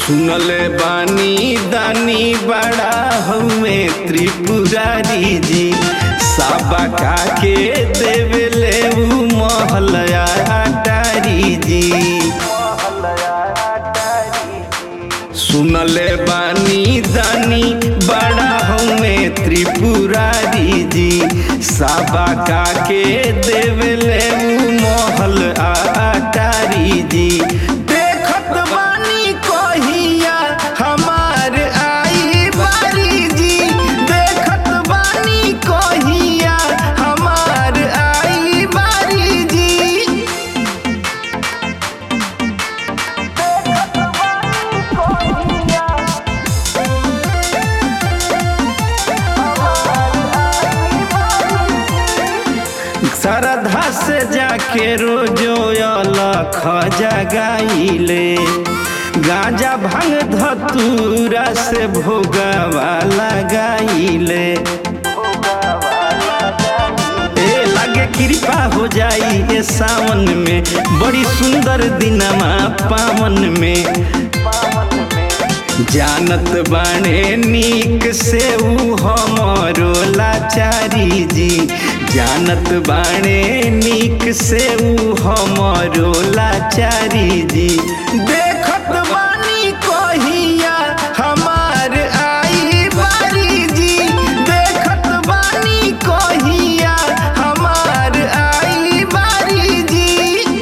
सुनले बानी दानी बड़ा हमें त्रिपुरारी जी साबा का के देवले ऊ महलया डारी जी सुनले बानी दानी बड़ा हमें त्रिपुरारी जी साबा का के देवले ऊ महल आटारी जी देखत बानी कहिया हमार आई बारी जी देखत बानी कहिया हमार आई बारी जी श्रद्धा से जाके रोजो अलख जगाइले गांजा भांग धतूरा से भोगवा लगाइले ए लागे कृपा हो जाई ए सावन में बड़ी सुंदर दिनमा पावन में जानत बाणे नीक से ऊ हमरो लाचारी जी जानत बाणे नीक से ऊ हमरो लाचारी जी देखत बानी कहिया हमार आई बारी जी देखत बानी कहिया हमार आई बारी जी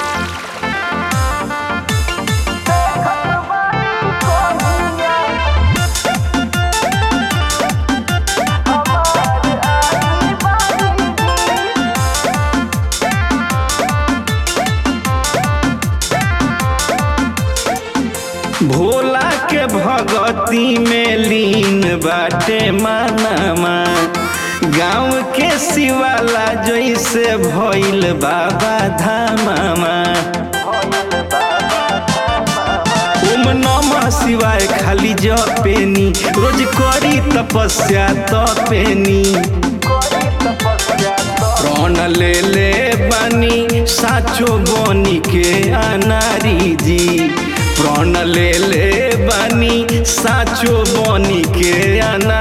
भोला के भगती में लीन बाटे मानमा गाँव के शिवाला जैसे भइल बाबा धामामा ओम नमः शिवाय खाली जपेनी रोज करी तपस्या तपेनी प्राण ले ले बनी साचो बनी के अनारी जी प्राण ले ले बनी साचो बनी के अनारी